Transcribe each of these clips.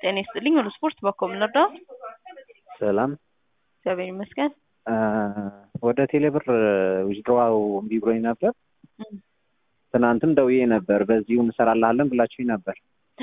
ጤና ይስጥልኝ። ሁሉ ስፖርት በኮም ነበር። ሰላም እግዚአብሔር ይመስገን። ወደ ቴሌብር ዊዝድሮው እምቢ ብሎኝ ነበር። ትናንትም ደውዬ ነበር። በዚሁ እንሰራልሃለን ብላችሁኝ ነበር።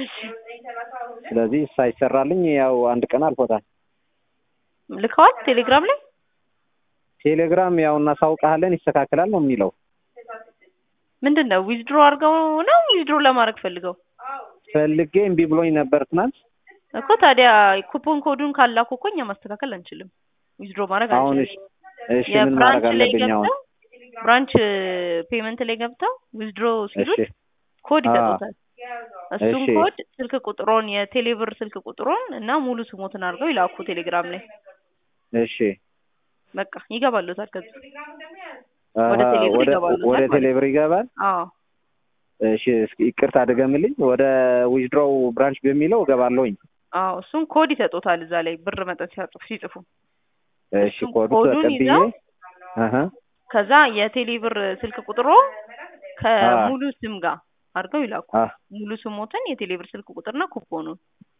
ስለዚህ ሳይሰራልኝ ያው አንድ ቀን አልፎታል። ልከዋል ቴሌግራም ላይ ቴሌግራም ያው እናሳውቅሃለን ይስተካከላል ነው የሚለው። ምንድን ነው ዊዝድሮ አድርገው ነው ዊዝድሮ ለማድረግ ፈልገው ፈልጌ እምቢ ብሎኝ ነበር ትናንት። እኮ ታዲያ ኩፖን ኮዱን ካላኩ እኮ እኛ ማስተካከል አንችልም። ዊዝድሮ ማድረግ አሁን አንችልም። እሺ እሺ ምን ማድረግ የብራንች ላይ አለብኝ አሁን? ገብተው ብራንች ፔመንት ላይ ገብተው ዊዝድሮ ሲሉት እሺ ኮድ አ ይሰጡታል። እሱም እሺ ኮድ ስልክ ቁጥሮን የቴሌብር ስልክ ቁጥሮን እና ሙሉ ስሞትን አድርገው ይላኩ ቴሌግራም ላይ እሺ በቃ ይገባሉታል። ከዛ አሀ፣ ወደ ቴሌብር ወደ ይገባሉታል ወደ ማለት ነው። ቴሌብር ይገባል። አዎ እሺ እስኪ ይቅርታ አድገምልኝ። ወደ ዊዝድሮው ብራንች በሚለው እገባለሁኝ። አዎ እሱን ኮድ ይሰጡታል እዛ ላይ ብር መጠን ሲያጽፉ ሲጽፉ እሺ እሱን ኮዱ ኮዱን ተቀብዬ ይዘው አሀ ከዛ የቴሌብር ስልክ ቁጥሮ አ ከሙሉ ስም ጋር አድርገው ይላኩ። አ ሙሉ ስሞትን የቴሌብር ስልክ ቁጥርና ኩፖኑን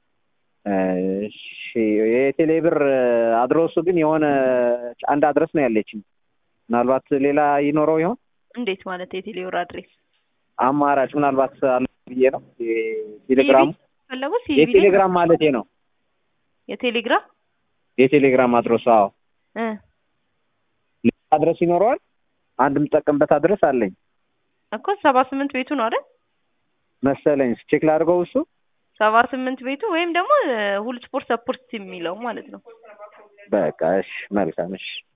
እሺ የቴሌብር አድረሱ ግን የሆነ አንድ አድረስ ነው ያለችኝ። ምናልባት ሌላ ይኖረው ይሆን እንዴት ማለት የቴሌብር አድሬስ አማራጭ ምናልባት አለ ብዬ ነው። ሲቪ የቴሌግራሙ ፈለጉ ሲቪ ላይ የቴሌግራም ማለቴ ነው። የቴሌግራም የቴሌግራም አድረሱ አዎ፣ እ ሌላ አድረስ ይኖረዋል። አንድ የምጠቀምበት አድረስ አለኝ እኮ ሰባ ስምንት ቤቱ ነው አይደል? መሰለኝ። ቼክ ላድርገው እሱ ሰባ ስምንት ቤቱ ወይም ደግሞ ሁሉ ስፖርት ሰፖርት የሚለው ማለት ነው። በቃ እሺ፣ መልካም እሺ።